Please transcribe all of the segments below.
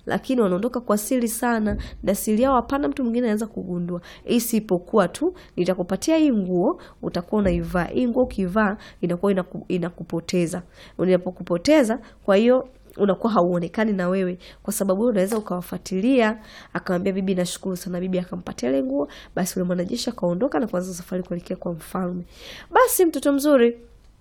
lakini wanaondoka kwa siri sana, na siri yao hapana mtu mwingine anaweza kugundua, isipokuwa tu nitakupatia hii nguo, utakuwa unaivaa hii nguo. Ukivaa inakuwa inaku, inakupoteza. Unapokupoteza, kwa hiyo unakuwa hauonekani na wewe, kwa sababu unaweza ukawafuatilia. Akamwambia bibi, nashukuru sana. Bibi akampatia ile nguo, basi yule mwanajeshi akaondoka na kuanza safari kuelekea kwa mfalme. Basi mtoto mzuri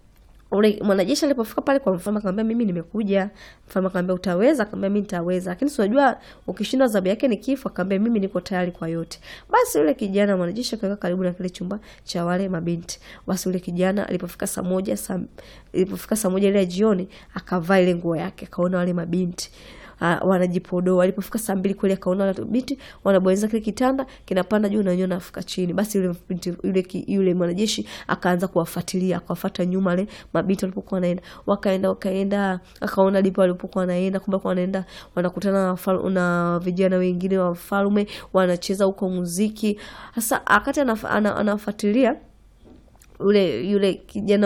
ule mwanajeshi alipofika pale kwa mfalme akamwambia, mimi nimekuja. Mfalme akamwambia, utaweza? Akamwambia, mimi nitaweza, lakini si unajua ukishindwa adhabu yake ni kifo. Akamwambia, mimi niko tayari kwa yote. Basi yule kijana mwanajeshi akaweka karibu na kile chumba cha wale mabinti. Basi yule kijana alipofika saa moja saa ilipofika saa moja ile jioni, akavaa ile nguo yake, akaona wale mabinti Uh, wanajipodoa. Walipofika saa mbili kweli akaona wale binti wanabonyeza kile kitanda kinapanda juu na wenyewe nafika chini. Basi yule binti yule, yule mwanajeshi akaanza kuwafuatilia, akawafuata nyuma wale mabinti walipokuwa wanaenda, wakaenda wakaenda, akaona ndipo walipokuwa wanaenda, kumbe kwa wanaenda wanakutana na, na vijana wengine wa mfalme wanacheza huko muziki. Sasa akati anafuatilia yule yule kijana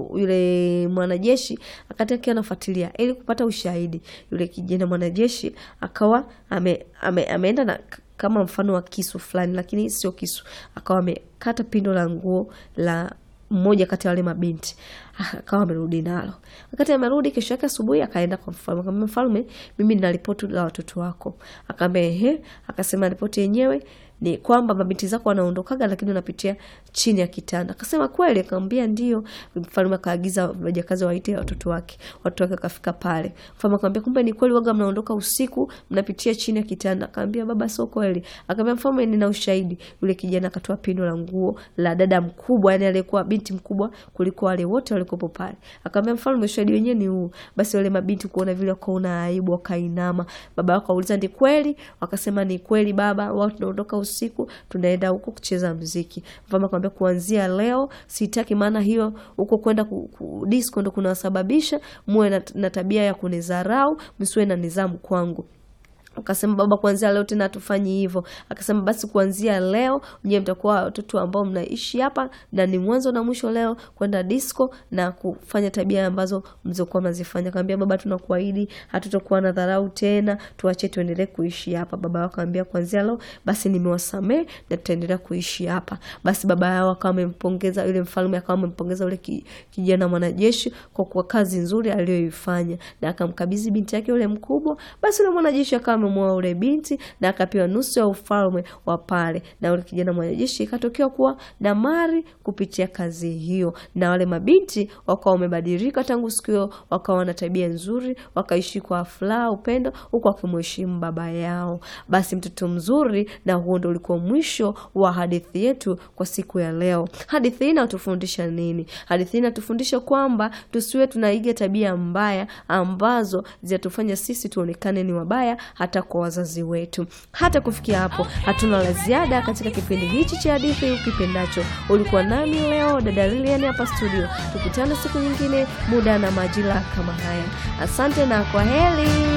yule mwanajeshi akati akiwa anafuatilia ili kupata ushahidi, yule kijana mwanajeshi akawa ame, ame, ameenda na kama mfano wa kisu fulani, lakini sio kisu, akawa amekata pindo la nguo la mmoja kati ya wale mabinti akawa amerudi nalo. Wakati amerudi, kesho yake asubuhi akaenda kwa mfalme, akamwambia mfalme, mimi nina ripoti la watoto wako. Akamwambia ehe. Akasema ripoti yenyewe ni kwamba mabinti zako wanaondokaga, lakini unapitia chini ya kitanda. Akasema kweli? Akamwambia ndio. Mfalme akaagiza wajakazi waite watoto wake, watoto wake akafika pale. Mfalme akamwambia kumbe ni kweli, waga mnaondoka usiku mnapitia chini ya kitanda. Akamwambia baba, sio kweli. Akamwambia mfalme, nina ushahidi. Yule kijana akatoa pindo la nguo la dada mkubwa, yani aliyekuwa binti mkubwa kuliko wale wote walikopo pale. Akamwambia mfalme, ushahidi wenyewe ni huu. Basi wale mabinti kuona vile wakaona aibu, wakainama. Baba wao akauliza ni kweli? Wakasema ni kweli baba, wao tunaondoka usiku tunaenda huko kucheza mziki. Mfalme akamwambia kuanzia leo sitaki, maana hiyo huko kwenda ku, ku, disco ndo kunasababisha muwe na, na tabia ya kunidharau, msiwe na nidhamu kwangu. Akasema baba, kuanzia leo tena hatufanyi hivyo. Akasema basi kuanzia leo nyewe mtakuwa watoto ambao mnaishi hapa na ni mwanzo na mwisho leo kwenda disco na kufanya tabia ambazo mlizokuwa mnazifanya. Akamwambia baba, tunakuahidi hatutakuwa na dharau tena, tuache tuendelee kuishi hapa. Baba yao akamwambia kuanzia leo basi nimewasamee na tutaendelea kuishi hapa. Basi baba yao akawa amempongeza yule mfalme, akawa amempongeza yule kijana mwanajeshi kwa kwa kazi nzuri aliyoifanya na akamkabidhi binti yake yule mkubwa. Basi yule mwanajeshi akawa amemwoa ule binti na akapewa nusu ya ufalme wa pale, na ule kijana mwanajeshi ikatokea kuwa na mali kupitia kazi hiyo, na wale mabinti wakawa wamebadilika tangu siku hiyo, wakawa na tabia nzuri, wakaishi kwa furaha, upendo, huku wakimheshimu baba yao. Basi mtoto mzuri, na huo ndo ulikuwa mwisho wa hadithi yetu kwa siku ya leo. Hadithi hii inatufundisha nini? Hadithi hii inatufundisha kwamba tusiwe tunaiga tabia mbaya ambazo zinatufanya sisi tuonekane ni wabaya hata kwa wazazi wetu. Hata kufikia hapo, hatuna la ziada katika kipindi hichi cha hadithi ukipendacho. Ulikuwa nami leo dada Lilian hapa studio. Tukutane siku nyingine, muda na majira kama haya. Asante na kwa heri.